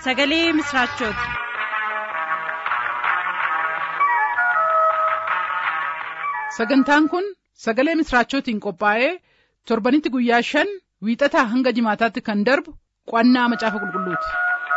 sagalee misiraachooti. sagantaan kun sagalee misiraachootiin qophaa'ee torbanitti guyyaa shan wiixataa hanga jimaataatti kan darbu qo'annaa macaafa qulqulluuti.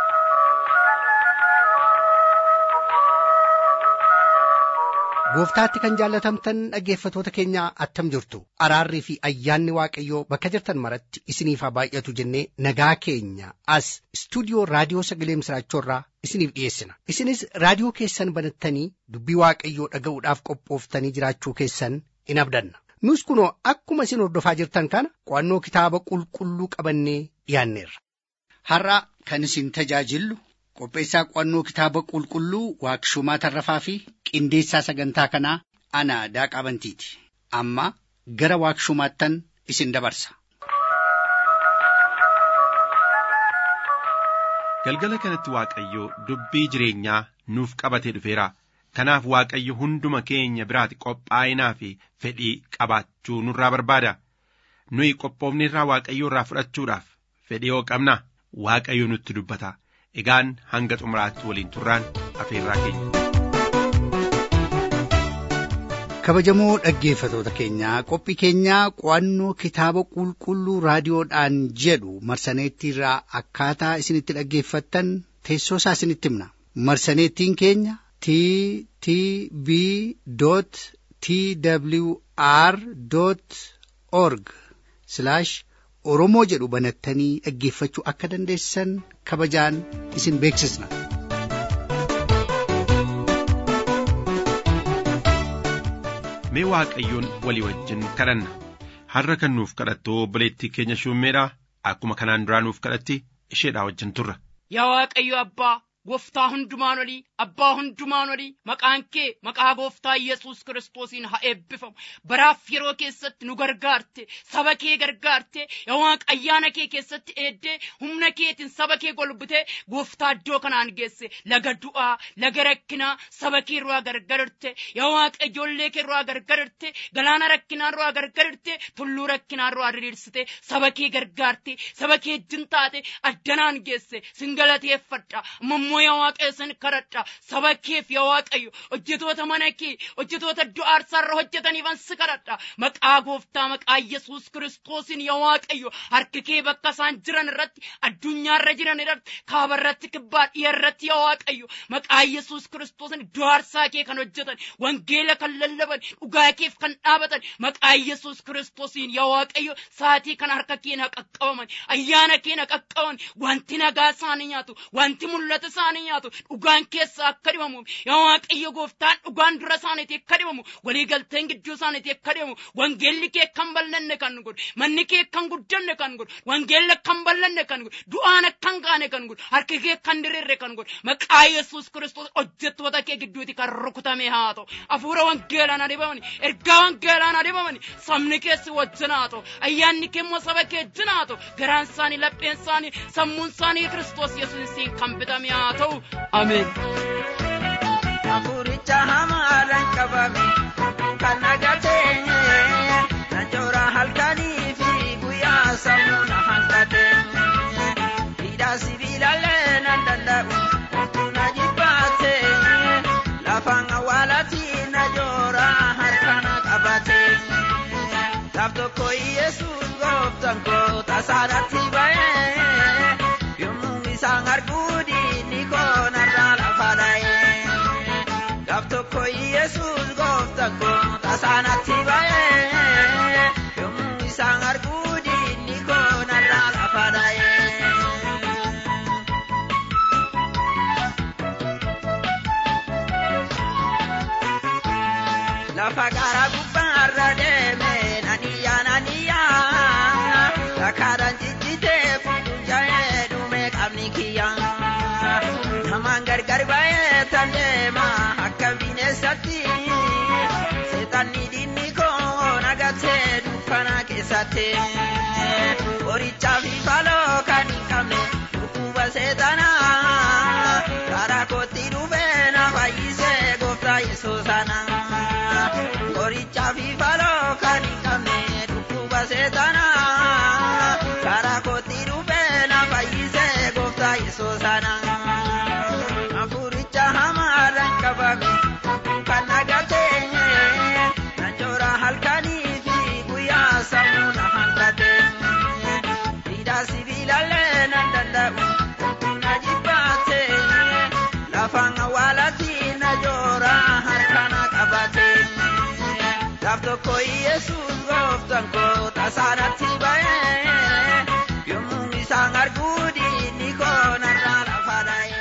gooftaatti kan jaallatamtan dhaggeeffatoota keenya attam jirtu araarrii fi ayyaanni waaqayyoo bakka jirtan maratti isiniif haa baay'atu jennee nagaa keenya as istuudiyoo raadiyoo sagalee misiraachoorraa isiniif dhiyeessina isinis raadiyoo keessan banattanii dubbii waaqayyoo dhaga'uudhaaf qophooftanii jiraachuu keessan in abdanna nus kunoo akkuma isin hordofaa jirtan kana qo'annoo kitaaba qulqulluu qabannee dhiyaanneerra. har'a kan isin tajaajillu qopheessaa qo'annoo kitaaba qulqulluu waaqshumaa tarrafaa fi qindeessaa sagantaa kanaa ana daaqaa bantiiti amma gara waaqshumaattan isin dabarsa. galgala kanatti waaqayyo dubbii jireenyaa nuuf qabatee dhufeera kanaaf waaqayyo hunduma keenya biraati qophaa'inaa fi fedhii qabaachuu nurraa barbaada nuyi qophoofneerraa waaqayyo irraa fudhachuudhaaf fedhii yoo qabna waaqayyo nutti dubbata egaan hanga xumuraatti waliin turraan afeerraa keenya. kabajamoo dhaggeeffatoota keenyaa qophii keenyaa qo'annoo kitaaba qulqulluu raadiyoodhaan jedhu marsaneettiirraa akkaataa isinitti dhaggeeffattan teessoo isaa isinitti himna marsaneettiin keenya t t b t w r org oromoo jedhu banattanii dhaggeeffachuu akka dandeessan kabajaan isin beeksisna. mee waaqayyoon walii wajjin kadhanna har'a kan nuuf kadhattu obboleettii keenya shummeedha akkuma kanaan duraa nuuf kadhatti isheedhaa wajjin turra. Yaa Waaqayyo Abbaa gooftaa hundumaan olii abbaa hundumaan olii maqaan kee maqaa gooftaa yesus kiristoosiin haa eebbifamu baraaf yeroo keessatti nu gargaarte saba kee gargaarte yaa Waaqa ayyaana kee keessatti eeddee humna keetiin saba kee golbitee gooftaa iddoo kanaan geesse laga du'aa laga rakkinaa saba kee irraa gargararte yaa Waaqa ijoollee kee irraa gargararte galaana rakkinaa irraa gargararte tulluu rakkinaa irraa diriirsite saba kee gargaarte saba kee ejjin taate addanaan geesse singalateeffadha ammoo yaa waaqayyo sin kadhadha saba keef yaa waaqayyo hojjetoota mana kee hojjetoota iddoo aarsaarra hojjetaniifan si kadhadha maqaa gooftaa maqaa yesus kiristoosiin yaa waaqayyo harki kee bakka isaan jiran irratti addunyaarra jiran irratti kaaba irratti kibbaa dhiya irratti yaa waaqayyo maqaa yesus kiristoosiin iddoo aarsaa kee kan hojjetan wangeela kan lallaban dhugaa keef kan dhaabatan maqaa yesus kiristoosiin yaa waaqayyo saatii kan harka keen haa qaqqabaman ayyaana keen haa qaqqabaman wanti nagaa isaanii nyaatu wanti mul'ata isaanii nyaatu dhugaan keessa akka dhibamu yaa waaqayyo gooftaan dhugaan dura isaaniiti akka dhibamu waliigalteen gidduu isaaniiti akka dhibamu wangeelli kee kan ballanne kan godhu manni kee kan guddanne kan godhu wangeelli kan ballanne kan godhu du'aan akkan gaane kan godhu harki kee kan diriirre kan godhu maqaa yesus kiristoos hojjettoota kee gidduuti kan rukutame haa ta'u hafuura wangeelaan adibamani ergaa wangeelaan adibamani sabni keessi wajjin haa ta'u ayyaanni kee immoo saba kee wajjin haa ta'u garaan isaanii lapheen isaanii sammuun isaanii kiristoos yesuusiin kan bitame haa ta'u ameen. Afuricha hamaadhaan qabame kan nagateenye na joora halkanii fi guyyaa sammuu na hanqate hidhaa sibiilallee nan danda'u na jibbaate lafaan awwaalatii na joora harka na qabate laaf tokko yesuus gooftan koo tasaadhaatti ba'ee yommuu isaan arguu diinni koo narraa lafa dha'ee gaaf tokko yesuus gooftan koo tasaanatti ba'ee yommuu isaan arguu diinni koo narraa lafa dha'ee. lafa gaara gubbaarra deeme naniyyaa naniyyaa lakkaadhaan ciccitee fuudhuun jaa'ee dhume qabni kiyyaa namaan gargar ba'ee tan deema akka bineensatti seexanni diinni koo nagatee dukkana keessatti qorichaa fi faloo kan hin qabne dhukkuba seexanaa karaa kootti dhufee na fayyisee gooftaa yesuus sana. qorichaa fi faloo kan hin qabne dhukkuba seexanaa karaa kootti dhufee na fayyisee gooftaa yesuus sana. tokko Yesuus gooftaan koo tasaanatti ba'ee yommuu isaan arguu diinni koo narraa lafa dha'ee.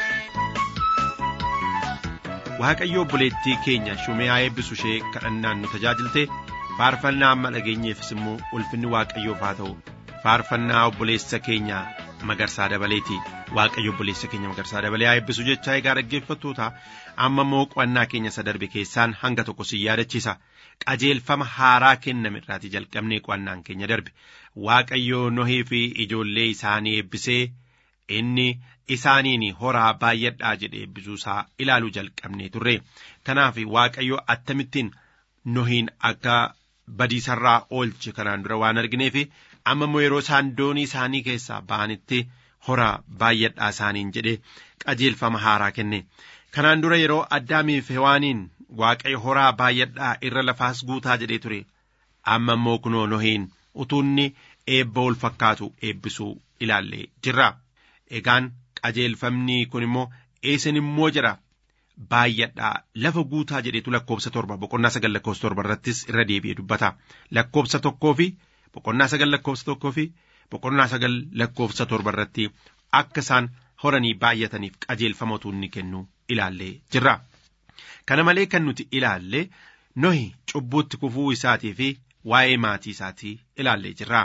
Waaqayyo obboleettii keenya shumee eebbisu ishee kadhannaan nu tajaajilte faarfannaa amma dhageenyeefis immoo ulfinni waaqayyoof haa ta'u faarfannaa obboleessa keenya magarsaa dabaleeti waaqayyo obboleessa keenya magarsaa dabalee haa eebbisu jecha egaa dhaggeeffattoota amma immoo qo'annaa keenya isa darbe keessaan hanga tokko si yaadachiisa qajeelfama haaraa kenname irraatii jalqabnee qo'annaan keenya darbe waaqayyo nohii fi ijoollee isaanii eebbisee inni isaaniin horaa baay'adhaa jedhee eebbisuusaa ilaaluu jalqabnee turre kanaaf waaqayyo attamittiin nohiin akka badiisarraa oolche kanaan dura waan argineef amma immoo yeroo isaan doonii isaanii keessaa ba'anitti horaa baay'adhaa isaaniin jedhee qajeelfama haaraa kenne kanaan dura yeroo addaamiif hewaaniin waaqayyo horaa baay'adhaa irra lafaas guutaa jedhee ture amma immoo kunoo nohiin utuunni eebba ol fakkaatu eebbisuu ilaallee jirra egaan qajeelfamni kun immoo eessin immoo jira baay'adhaa lafa guutaa jedheetu lakkoobsa torba boqonnaa sagal lakkoobsa torba irrattis irra deebi'ee dubbata lakkoobsa tokkoo fi boqonnaa sagal lakkoobsa tokkoo fi boqonnaa sagal lakkoobsa torba irratti akka isaan horanii baay'ataniif qajeelfama utuunni kennu ilaallee jirra. Kana malee kan nuti ilaalle nohi cubbuutti kufuu isaatii fi waa'ee maatii isaatii ilaallee jirra.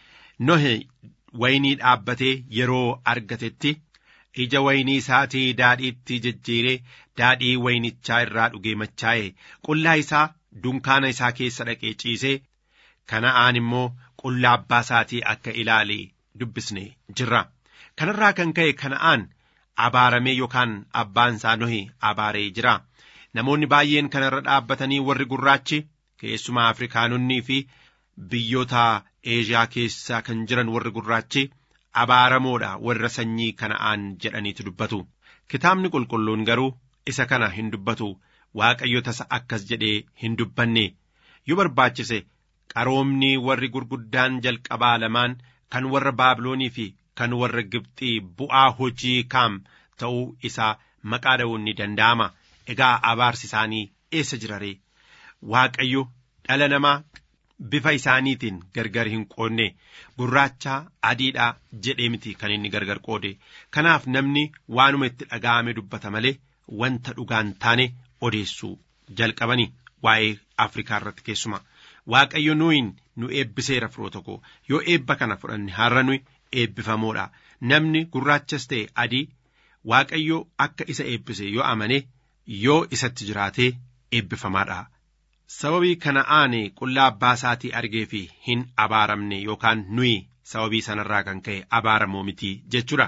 Nohi waynii dhaabbatee yeroo argatetti ija waynii isaatii daadhiitti jijjiiree daadhii waynichaa irraa dhugee machaa'e qullaa isaa dunkaana isaa keessa dhaqee ciisee kana'aan immoo qullaa abbaa isaatii akka ilaale dubbisne jirra. Kanarraa kan ka'e kana'aan abaaramee yookaan abbaan isaa nohi abaaree jira. Namoonni baay'een kanarra dhaabbatanii warri gurraachi keessumaa Afrikaanonnii fi biyyoota Eeshiyaa keessaa kan jiran warri gurraachi abaaramoodha warra sanyii kana'aan jedhaniitu dubbatu. Kitaabni qulqulluun garuu isa kana hin dubbatu waaqayyo tasa akkas jedhee hin dubbanne yoo barbaachise qaroomni warri gurguddaan jalqabaa lamaan kan warra baabiloonii fi kan warra Gibxii bu'aa hojii kaam ta'uu isaa maqaa dha'uun ni danda'ama. Egaa abaarsi isaanii eessa jira ree? Waaqayyo dhala namaa bifa isaaniitiin gargar hin qoodne gurraacha adiidha jedhee miti kan inni gargar qoode. Kanaaf namni waanuma itti dhaga'ame dubbata malee wanta dhugaan taane odeessuu jalqabanii waa'ee Afrikaa irratti keessuma. Waaqayyo nuyin nu eebbiseera firoota koo yoo eebba kana fudhanne har'a nuyi eebbifamoodha. Namni gurraachas ta'e adii Waaqayyo akka isa eebbise yoo amane yoo isatti jiraatee eebbifamaadha. Sababii kana'aan qullaa abbaa isaatii argee fi hin abaaramne yookaan nuyi sababii sanarraa kan ka'e abaaramoo miti jechuudha.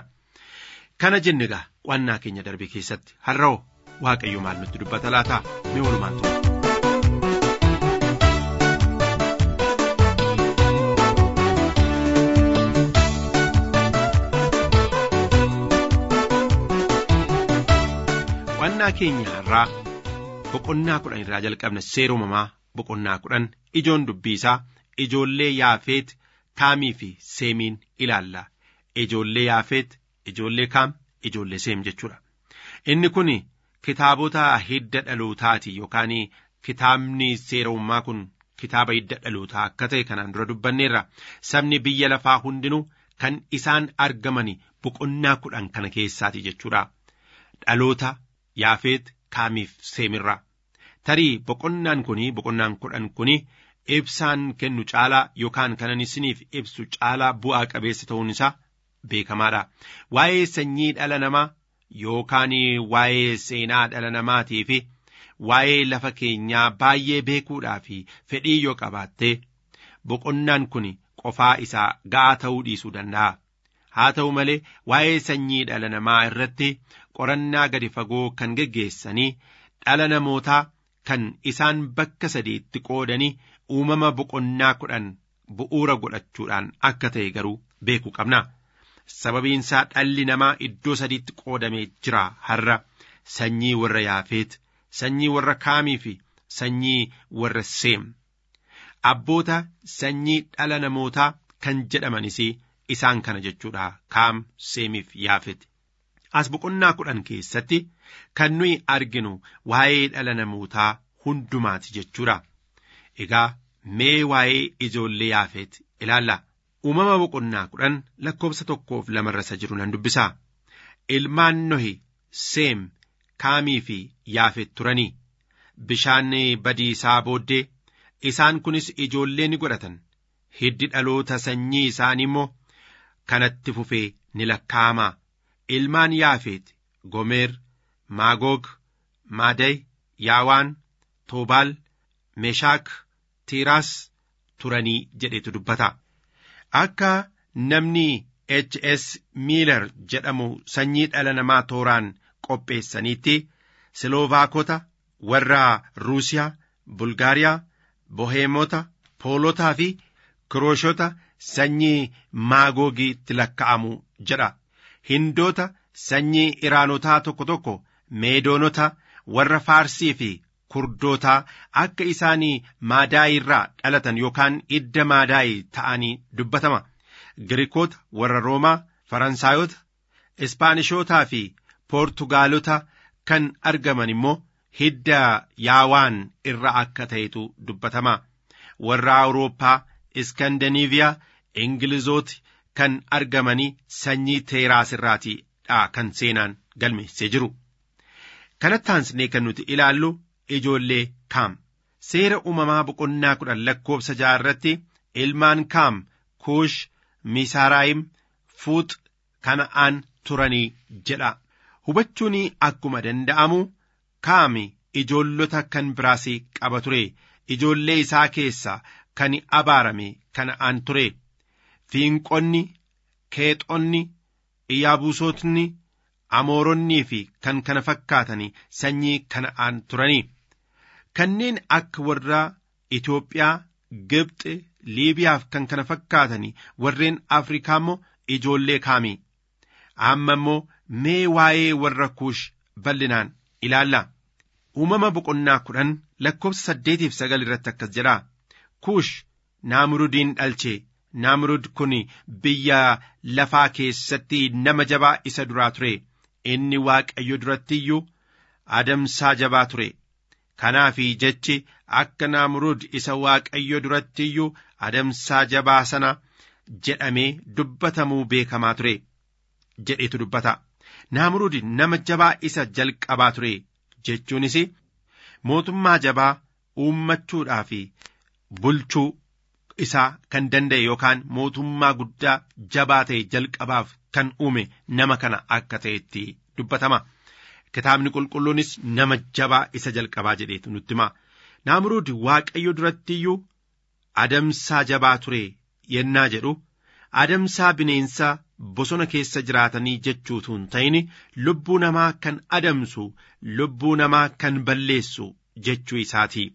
Kana jenne egaa qo'annaa keenya darbe keessatti har'oo Waaqayyo maal nutti dubbata laata mee walumaan ture. Qo'annaa keenya har'aa boqonnaa kudhan irraa jalqabna seera uumamaa boqonnaa kudhan ijoon dubbii isaa ijoollee yaafeet kaamii fi seemiin ilaalla ijoollee yaafeet ijoollee kaam ijoollee seem jechuudha inni kun kitaabota hidda dhalootaati yookaan kitaabni seera uumamaa kun kitaaba hidda dhalootaa akka ta'e kanaan dura dubbanneerra sabni biyya lafaa hundinuu kan isaan argaman boqonnaa kudhan kana keessaati jechuudha dhaloota yaafeet kaamiif seemirra tarii boqonnaan kuni boqonnaan kudhan kuni ibsaan kennu caalaa yookaan kanan isiniif ibsu caalaa bu'aa qabeessa ta'uun isaa beekamaadha waa'ee sanyii dhala namaa yookaan waa'ee seenaa dhala namaatii fi waa'ee lafa keenyaa baay'ee beekuudhaa fi fedhii yoo qabaatte boqonnaan kun qofaa isaa ga'aa ta'uu dhiisuu danda'a. haa ta'u malee waa'ee sanyii dhala namaa irratti qorannaa gadi fagoo kan geggeessanii dhala namootaa kan isaan bakka sadiitti qoodanii uumama boqonnaa kudhan bu'uura godhachuudhaan akka ta'e garuu beekuu qabna. Sababiinsaa dhalli namaa iddoo sadiitti qoodamee jira har'a sanyii warra yaafeet, sanyii warra kaamii fi sanyii warra seem. Abboota sanyii dhala namootaa kan jedhamanis isaan kana jechuudha kaam seemiif yaafet. As boqonnaa kudhan keessatti kan nuyi arginu waa'ee dhala namootaa hundumaati jechuudha. Egaa mee waa'ee ijoollee yaafeet ilaalla uumama boqonnaa kudhan lakkoofsa tokkoof lamarra isa jiru nan dubbisaa ilmaan nohi seem kaamii fi yaafet turanii bishaan badiisaa booddee isaan kunis ijoollee ni godhatan hiddi dhaloota sanyii isaanii immoo kanatti fufee ni lakkaa'ama ilmaan yaafeet gomeer maagoog maaday yaawaan toobaal meeshaak tiiraas turanii jedhetu dubbata akka namni h s miilar jedhamu sanyii dhala namaa tooraan qopheessaniitti siloovaakota warra ruusiyaa bulgaariyaa boheemota poolotaa fi kirooshota sanyii maagoogiitti lakka'amu jedha hindoota sanyii iraanotaa tokko tokko meedoonota warra faarsii fi kurdootaa akka isaanii maadaayii irraa dhalatan yookaan idda maadaayii ta'anii dubbatama girikoota warra roomaa faransaayota ispaanishootaa fi poortugaalota kan argaman immoo hidda yaawaan irra akka ta'etu dubbatama warra awurooppaa iskandaniiviyaa ingilizooti kan argamanii sanyii teeraas irraati dha kan seenaan galmeessee jiru kanatti aansinee kan nuti ilaallu ijoollee kaam seera uumamaa boqonnaa kudhan lakkoofsa ja'a irratti ilmaan kaam kuush misaaraayim fuux kana'aan turanii jedha hubachuun akkuma danda'amu kaami ijoollota kan biraas qaba ture ijoollee isaa keessaa kan abaarame kana'aan ture fiinqonni keexonni iyaabuusotni amooronnii fi kan kana fakkaatanii sanyii kana'aan turanii kanneen akka warra Itoophiyaa Gibxi Liibiyaaf kan kana fakkaatanii warreen Afrikaa immoo ijoollee kaami amma immoo mee waa'ee warra kuush bal'inaan ilaalla uumama boqonnaa kudhan lakkoofsa saddeetiif sagal irratti akkas jedha kuush naamrudiin dhalche naamrud kun biyya lafaa keessatti nama jabaa isa duraa ture inni waaqayyo duratti iyyuu adamsaa jabaa ture kanaafi jechi akka naamrud isa waaqayyo duratti iyyuu adamsaa jabaa sana jedhamee dubbatamuu beekamaa ture jedhetu dubbata naamrud nama jabaa isa jalqabaa ture jechuunis mootummaa jabaa uummachuudhaa fi bulchuu isaa kan danda'e yookaan mootummaa guddaa jabaa ta'e jalqabaaf kan uume nama kana akka ta'etti dubbatama. Kitaabni qulqulluunis nama jabaa isa jalqabaa jedheetu nutti hima. Naamruud waaqayyo duratti iyyuu adamsaa jabaa ture yennaa jedhu adamsaa bineensaa bosona keessa jiraatanii jechuutu hin ta'in lubbuu namaa kan adamsu lubbuu namaa kan balleessu jechuu isaati.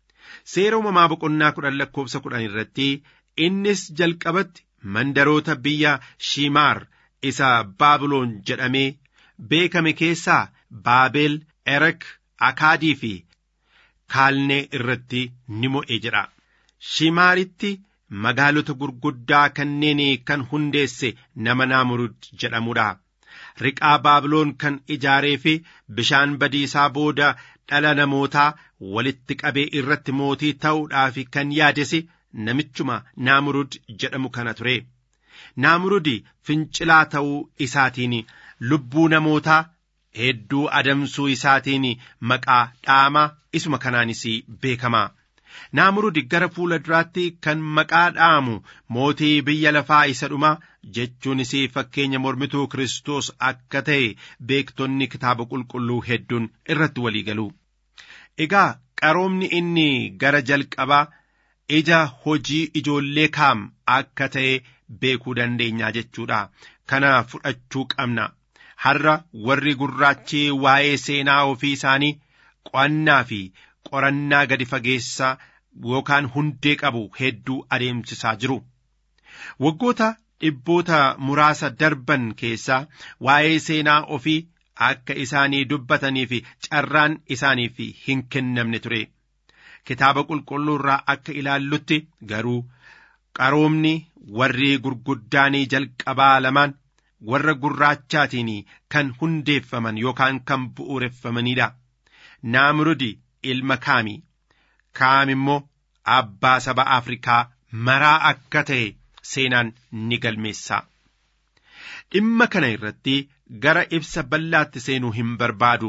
Seera uumamaa boqonnaa kudhan lakkoofsa kudhan irratti innis jalqabatti mandaroota biyya Shimaar isa Baabiloon jedhamee beekame keessaa Baabel, Erek, Akaadii fi Kaalnee irratti ni mo'e jedha. Shimaaritti magaalota gurguddaa kanneen kan hundeesse nama Naamurud jedhamudha. Riqaa Baabiloon kan ijaaree fi bishaan badiisaa booda dhala namootaa walitti qabee irratti mootii ta'uudhaaf kan yaadese namichuma Naamurud jedhamu kana ture. Naamurud fincilaa ta'uu isaatiin lubbuu namootaa hedduu adamsuu isaatiin maqaa dhaamaa isuma kanaanis beekama. Naamurud gara fuula duraatti kan maqaa dhaamu mootii biyya lafaa isa dhumaa jechuunis fakkeenya mormituu Kiristoos akka ta'e beektonni kitaaba qulqulluu hedduun irratti walii galu. Egaa qaroomni inni gara jalqabaa ija hojii ijoollee kaam akka ta'e beekuu dandeenya jechuudha. Kana fudhachuu qabna. Har'a warri gurraachi waa'ee seenaa ofii isaanii qo'annaa fi qorannaa gadi fageessaa yookaan hundee qabu hedduu adeemsisaa jiru. Waggoota dhibboota muraasa darban keessaa waa'ee seenaa ofii akka isaanii dubbatanii fi carraan isaaniif hin kennamne ture. Kitaaba qulqulluu irraa akka ilaallutti garuu qaroomni warri gurguddaanii jalqabaa lamaan warra gurraachaatiin kan hundeeffaman yookaan kan bu'uureffamanidha. Naamrudi ilma kaami. Kaam immoo abbaa saba Afrikaa maraa akka ta'e seenaan ni galmeessa. Dhimma kana irratti gara ibsa bal'aatti seenuu hin barbaadu.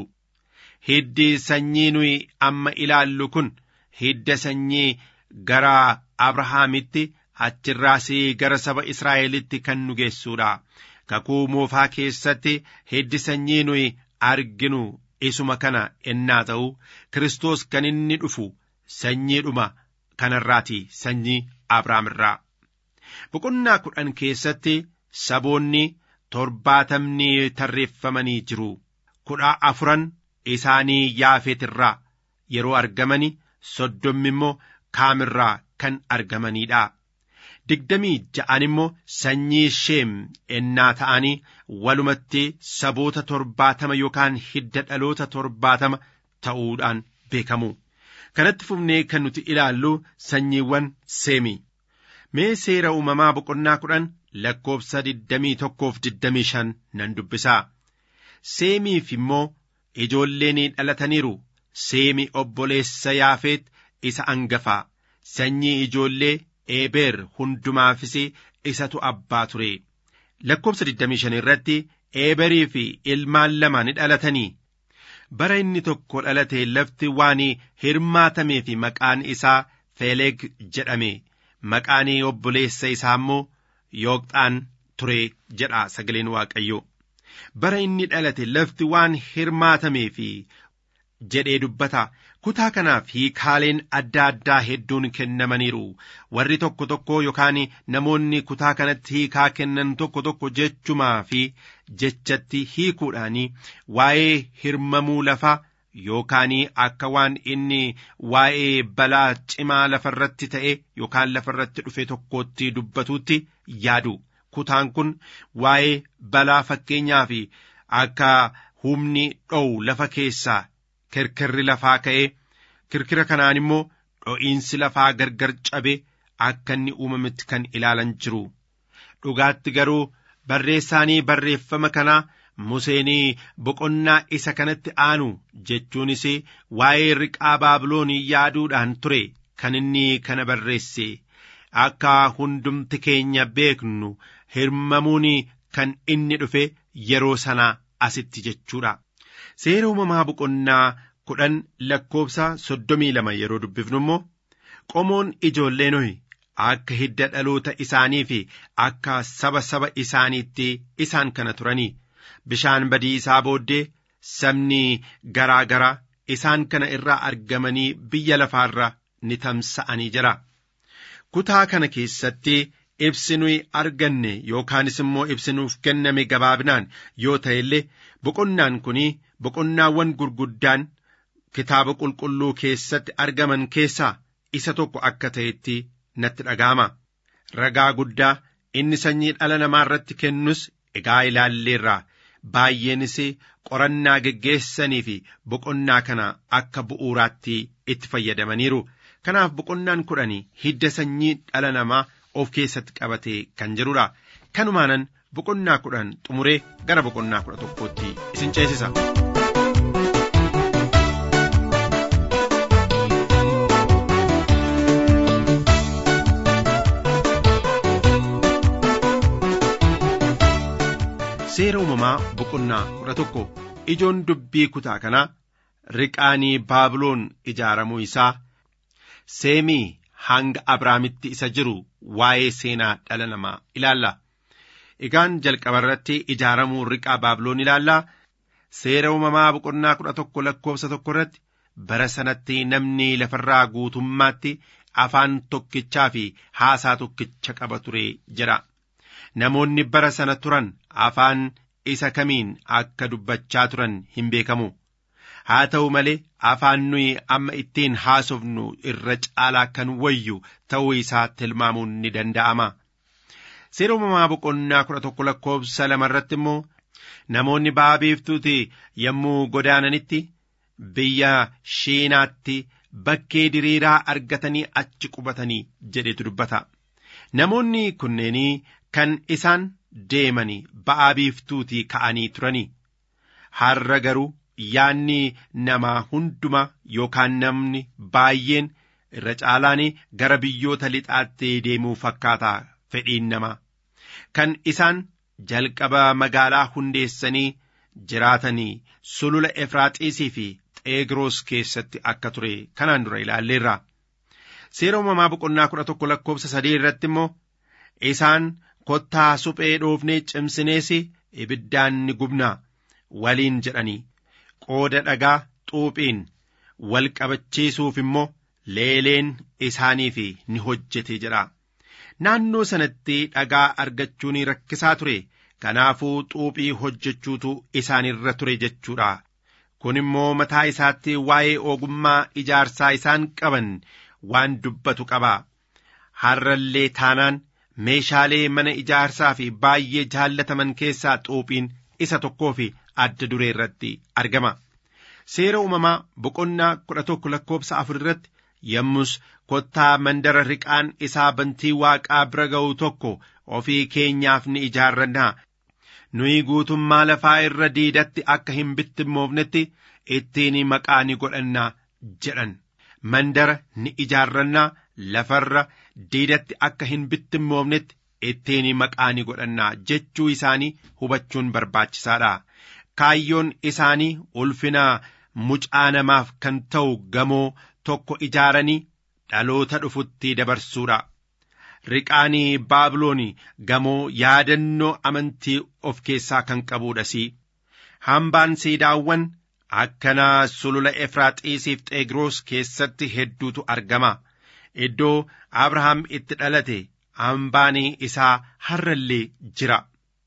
Hiddi sanyii nuyi amma ilaallu kun hidda sanyii gara Abrahaamitti achirraas gara saba Israa'elitti kan nu geessuudha. Kakuu moofaa keessatti hiddi sanyii nuyi arginu isuma kana ennaa ta'u Kiristoos kan inni dhufu sanyiidhuma kanarraati sanyii Abrahaam irraa. Boqonnaa kudhan keessatti saboonni torbaatamni tarreeffamanii jiru. Kudha afuran isaanii yaafeetirraa yeroo argamani soddommi immoo kaamirraa kan argamanidha. Digdamii ja'an immoo sanyii sheem ennaa ta'anii walumatti saboota torbaatama yookaan hidda dhaloota torbaatama ta'uudhaan beekamu. Kanatti fufnee kan nuti ilaallu sanyiiwwan seemi. Mee seera uumamaa boqonnaa kudhan lakkoofsa digdamii tokkoof digdamii shan nan dubbisaa. Seemiif immoo ijoolleen dhalataniiru. Seemi obboleessa yaafeet isa angafaa. Sanyii ijoollee Eebeer hundumaafis isatu abbaa ture. Lakkoofsa 25 irratti Eeberii fi ilmaan lama ni dhalatanii. Bara inni tokko dhalate lafti waan hirmaatamee fi maqaan isaa Feeleg jedhame. Maqaan obboleessa isaa immoo Yooqxaan ture jedha sagaleen Waaqayyoo. Bara inni dhalate lafti waan hirmaatamee fi jedhee dubbata. Kutaa kanaaf hiikaaleen adda addaa hedduun kennamaniiru. Warri tokko tokko yookaan namoonni kutaa kanatti hiikaa kennan tokko tokko jechumaa fi jechatti hiikuudhaan waa'ee hirmamuu lafaa yookaan akka waan inni waa'ee balaa cimaa lafarratti ta'e yookaan lafarratti dhufe tokkotti dubbatutti yaadu. Kutaan kun waa'ee balaa fakkeenyaa fi akka humni dho'u lafa keessaa kirkirri lafaa ka'ee kirkira kanaan immoo dho'iinsi lafaa gargar cabe akka inni uumametti kan ilaalan jiru. Dhugaatti garuu barreessaanii barreeffama kanaa Museenii boqonnaa isa kanatti aanu jechuunis waa'ee riqaa baabiloonii yaaduudhaan ture kan inni kana barreesse akka hundumti keenya beeknu hirmamuun kan inni dhufe yeroo sanaa asitti jechuudha. Seera uumamaa boqonnaa kudhan lakkoofsa soddomii lama yeroo dubbifnu immoo qomoon ijoollee nohi akka hidda dhaloota isaanii fi akka saba saba isaaniitti isaan kana turanii bishaan badii isaa booddee sabni garaa garaa isaan kana irraa argamanii biyya lafaarra ni tamsa'anii jira. Kutaa kana keessatti ibsi nuyi arganne yookaanis immoo ibsi nuuf kenname gabaabinaan yoo ta'e illee boqonnaan kun boqonnaawwan gurguddaan kitaaba qulqulluu keessatti argaman keessaa isa tokko akka ta'etti natti dhaga'ama. Ragaa guddaa inni sanyii dhala namaa irratti kennus egaa ilaalleerra baay'eenis qorannaa geggeessanii fi boqonnaa kana akka bu'uuraatti itti fayyadamaniiru. Kanaaf boqonnaan kudhanii hidda sanyii dhala namaa of keessatti qabatee kan jirudha. Kanumaanan boqonnaa kudhan xumuree gara boqonnaa kudha tokkootti isin ceesisa. Seera uumamaa boqonnaa kudha tokko ijoon dubbii kutaa kanaa riqaanii baabiloon ijaaramuu isaa seemii hanga abraamitti isa jiru waa'ee seenaa dhala namaa ilaalla. Egaan jalqaba irratti ijaaramuu riqaa baabiloon ilaallaa seera uumamaa boqonnaa kudha tokko lakkoofsa tokko irratti bara sanatti namni lafarraa guutummaatti afaan tokkichaa fi haasaa tokkicha qaba ture jedha. Namoonni bara sana turan afaan isa kamiin akka dubbachaa turan hin beekamu. Haa ta'u malee afaan nuyi amma ittiin haasofnu irra caalaa kan wayyu ta'uu isaa tilmaamuun ni danda'ama. Seera uumamaa boqonnaa kudha tokko lakkoofsa lama irratti immoo namoonni ba'a biiftuuti yommuu godaananitti biyya shiinaatti bakkee diriiraa argatanii achi qubatanii jedhetu dubbata. Namoonni kunneenii kan isaan deemanii ba'aa biiftuutii ka'anii turanii har'a garuu yaanni namaa hundumaa yookaan namni baay'een irra caalaan gara biyyoota lixaatti deemuu fakkaata fedhiin namaa kan isaan jalqaba magaalaa hundeessanii jiraatanii sulula efraaxiisii fi xeegiroos keessatti akka ture kanaan dura ilaalleerra seera uumamaa boqonnaa kudha tokko lakkoofsa sadii irratti immoo isaan kottaa suphee dhoofnee cimsinees ibiddaan ni gubnaa waliin jedhanii qooda dhagaa xuuphiin wal qabachiisuuf immoo leeleen isaaniif ni hojjete jedha naannoo sanatti dhagaa argachuun rakkisaa ture kanaafuu xuuphii hojjechuutu isaanirra ture jechuudha kun immoo mataa isaatti waa'ee ogummaa ijaarsaa isaan qaban waan dubbatu qaba harrallee taanaan meeshaalee mana ijaarsaa fi baay'ee jaallataman keessaa xuuphiin isa tokkoo fi adda duree irratti argama seera uumamaa boqonnaa kudha tokko lakkoofsa afur irratti yommus kottaa mandara riqaan isaa bantii waaqaa bira ga'u tokko ofii keenyaaf ni ijaarrannaa nuyi guutummaa lafaa irra diidatti akka hin bittimmoofnetti ittiin maqaa ni godhannaa jedhan mandara ni ijaarrannaa lafarra diidatti akka hin bittimmoofnetti ittiin maqaa ni godhannaa jechuu isaanii hubachuun barbaachisaadha kaayyoon isaanii ulfina mucaa namaaf kan ta'u gamoo tokko ijaaranii dhaloota dhufutti dabarsuudha riqaanii baabilooni gamoo yaadannoo amantii of keessaa kan qabuudhas hambaan siidaawwan akkanaa sulula efraaxiisiif xeegiroos keessatti hedduutu argama iddoo abrahaam itti dhalate hambaan isaa har'allee jira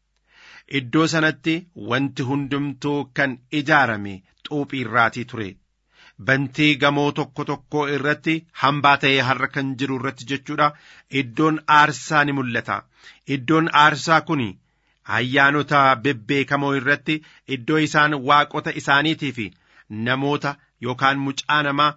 iddoo sanatti wanti hundumtuu kan ijaarame xuuphii irraatii ture bantii gamoo tokko tokko irratti hambaa ta'ee har'a kan jiru irratti jechuudha iddoon aarsaa ni mul'ata iddoon aarsaa kun ayyaanota bebbeekamoo irratti iddoo isaan waaqota isaaniitii fi namoota yookaan mucaa namaa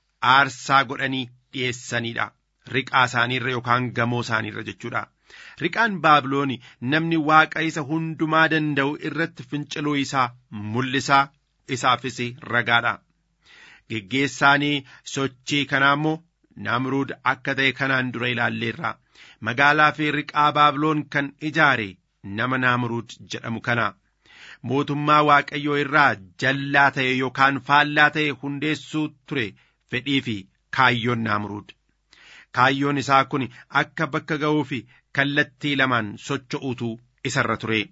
aarsaa godhanii dhi'eessanidha riqaa isaaniirra yookaan gamoo isaaniirra jechuudha riqaan baabilooni namni waaqa isa hundumaa danda'u irratti finciluu isaa mul'isaa isaafis ragaadha geggeessaanii sochii kanaa immoo namruud akka ta'e kanaan dura ilaalleerra magaalaa fi riqaa baabiloon kan ijaare nama naamruud jedhamu kana mootummaa waaqayyoo irraa jallaa ta'e yookaan faallaa ta'e hundeessuu ture fedhii fi kaayyoon naamruud kaayyoon isaa kun akka bakka ga'uu fi kallattii lamaan socho'uutu isarra ture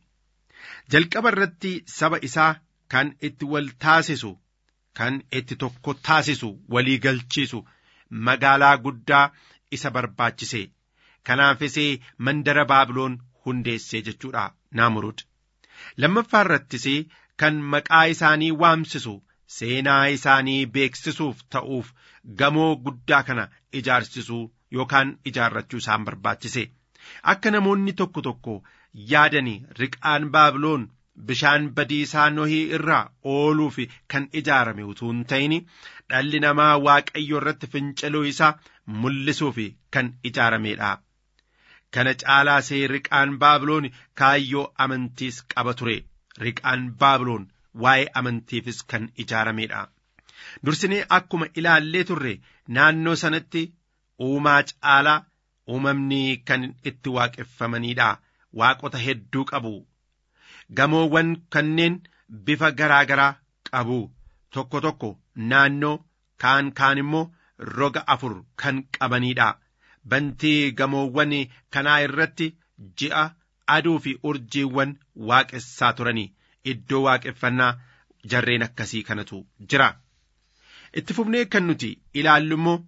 jalqaba irratti saba isaa kan itti wal taasisu kan itti tokko taasisu walii galchiisu magaalaa guddaa isa barbaachise kanaafis mandara baabiloon hundeessee jechuudha naamurud lammaffaa irrattis kan maqaa isaanii waamsisu seenaa isaanii beeksisuuf ta'uuf gamoo guddaa kana ijaarsisuu yookaan ijaarrachuu isaan barbaachise akka namoonni tokko tokko yaadani riqaan baabiloon bishaan badiisaa nohii irraa ooluuf kan ijaarame utuu hin ta'in dhalli namaa waaqayyo irratti finciluu isaa mul'isuuf kan ijaaramedha. Kana caalaasee riqaan baabiloon kaayyoo amantiis qaba ture. Riqaan baabiloon waa'ee amantiifis kan ijaaramedha. Dursinee akkuma ilaallee turre naannoo sanatti uumaa caalaa uumamni kan itti waaqeffamanidha. Waaqota hedduu qabu. gamoowwan kanneen bifa garaa garaa qabu tokko tokko naannoo kaan kaan immoo roga afur kan qabaniidha bantii gamoowwan kanaa irratti ji'a aduu fi urjiiwwan waaqessaa turanii iddoo waaqeffannaa jarreen akkasii kanatu jira itti fufnee kan nuti ilaallu immoo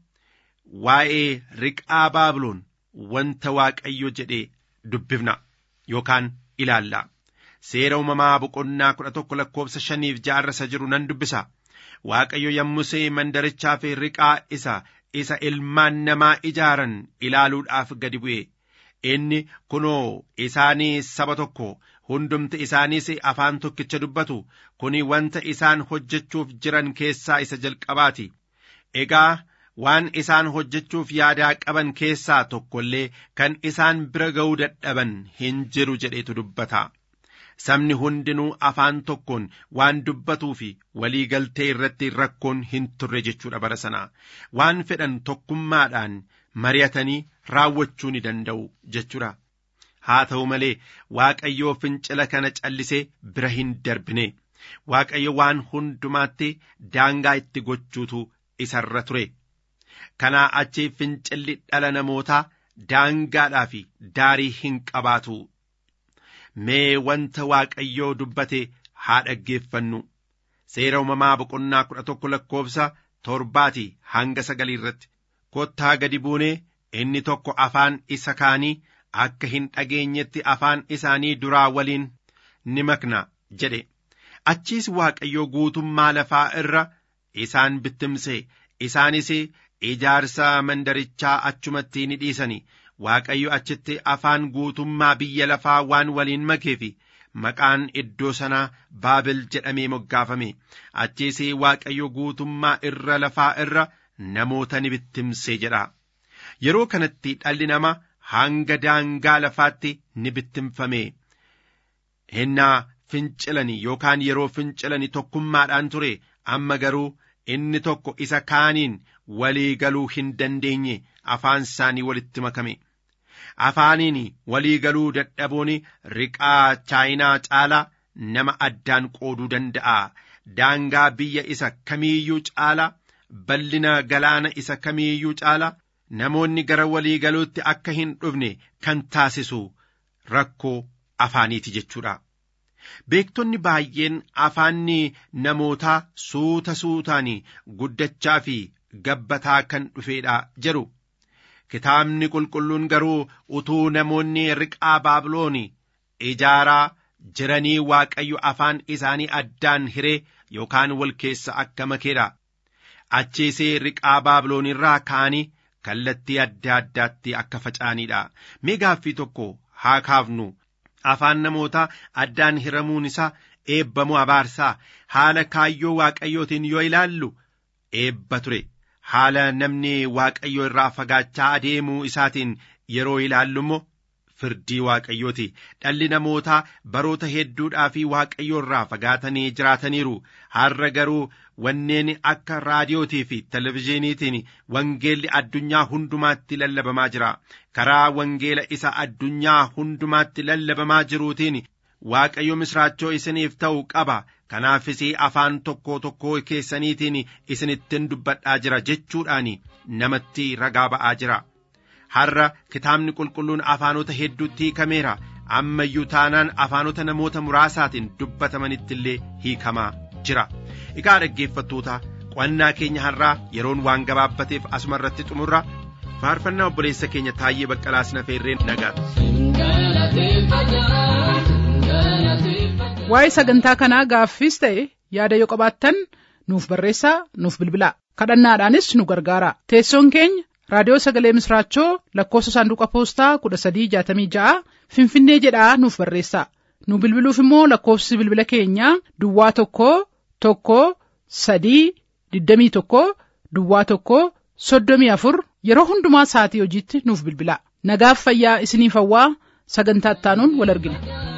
waa'ee riqaa baabiloon wanta waaqayyo jedhee dubbifna yookaan ilaalla. seera uumamaa boqonnaa kudha tokko lakkoofsa shaniif jaarrasa jiru nan dubbisa waaqayyo yommusee mandarichaa fi riqaa isa isa ilmaan namaa ijaaran ilaaluudhaaf gadi bu'e inni kunoo isaanii saba tokko hundumti isaaniis afaan tokkicha dubbatu kuni wanta isaan hojjechuuf jiran keessaa isa jalqabaati egaa waan isaan hojjechuuf yaadaa qaban keessaa tokko illee kan isaan bira ga'uu dadhaban hin jiru jedheetu dubbata sabni hundinuu afaan tokkoon waan dubbatuu fi walii galtee irratti rakkoon hin turre jechuudha bara sanaa waan fedhan tokkummaadhaan mari'atanii raawwachuu ni danda'u jechuudha. haa ta'u malee waaqayyoo fincila kana callisee bira hin darbine waaqayyo waan hundumaatti daangaa itti gochuutu isarra ture kanaa achi fincilli dhala namootaa daangaadhaa fi daarii hin qabaatu mee wanta waaqayyoo dubbate haa dhaggeeffannu seera uumamaa boqonnaa kudha tokko lakkoofsa torbaati hanga sagalii irratti kottaa gadi buunee inni tokko afaan isa kaanii akka hin dhageenyetti afaan isaanii duraa waliin ni makna jedhe achiis waaqayyoo guutummaa lafaa irra isaan bittimse isaanis ijaarsa mandarichaa achumatti ni dhiisani waaqayyo achitti afaan guutummaa biyya lafaa waan waliin makeefi maqaan iddoo sanaa baabil jedhamee moggaafame achiis waaqayyo guutummaa irra lafaa irra namoota ni bittimse jedha yeroo kanatti dhalli namaa hanga daangaa lafaatti ni bittimfame hennaa fincilanii yookaan yeroo fincilanii tokkummaadhaan ture amma garuu inni tokko isa kaaniin walii galuu hin dandeenye afaan isaanii walitti makame afaaniin walii galuu dadhabuun riqaa chaayinaa caalaa nama addaan qooduu danda'a daangaa biyya isa kamiiyyuu caalaa bal'ina galaana isa kamiiyyuu caalaa namoonni gara walii galuutti akka hin dhufne kan taasisu rakkoo afaaniiti jechuudha. Beektonni baay'een afaanni namootaa suuta suutaan guddachaa fi gabbataa kan dhufeedha jedhu. Kitaabni qulqulluun garuu utuu namoonni riqaa baabiloon ijaaraa jiranii waaqayyo afaan isaanii addaan hiree yookaan wal keessa akka makeedha. Achiisee riqaa baabiloon irraa ka'anii kallattii adda addaatti akka faca'aniidha. Mee gaaffii tokko haa kaafnu. Afaan namootaa addaan hiramuun isaa eebbamoo abaarsaa haala kaayyoo waaqayyootiin yoo ilaallu eebba ture. Haala namni waaqayyoo irraa fagaachaa adeemuu isaatiin yeroo ilaallu immoo firdii waaqayyooti. Dhalli namootaa baroota hedduudhaa fi waaqayyoo irraa fagaatanii jiraataniiru. Har'a garuu wanneen akka raadiyootii fi televizyiiniitiin wangeelli addunyaa hundumaatti lallabamaa jira. Karaa wangeela isa addunyaa hundumaatti lallabamaa jiruutiin waaqayyo misraachoo isiniif ta'u qaba. Kanaafis afaan tokko tokko keessaniitiin isinittin dubbadhaa jira jechuudhaan namatti ragaa ba'aa jira. Har'a kitaabni qulqulluun afaanota hedduutti hiikameera. Ammayyuu taanaan afaanota namoota muraasaatiin dubbatamanitti illee hiikamaa jira. Egaa dhaggeeffattoota qo'annaa keenya har'aa yeroon waan gabaabbateef asuma irratti xumurra faarfannaa obboleessa keenya Taayyee Baqqalaas na feerreen nagaadha. Waa'ee sagantaa kanaa gaaffiis ta'e yaada yoo qabaattan nuuf barreessaa nuuf bilbilaa kadhannaadhaanis nu gargaara teessoon keenya raadiyoo sagalee misraachoo lakkoofsa saanduqa poostaa kudha sadii jaatamii ja'a finfinnee jedhaa nuuf barreessaa nu bilbiluuf immoo lakkoofsi bilbila keenyaa duwwaa tokko tokko sadii digdamii tokko duwwaa tokko soddomii afur yeroo hundumaa sa'atii hojiitti nuuf bilbilaa nagaaf fayyaa isiniif hawwaa sagantaa ittaanuun wal argina.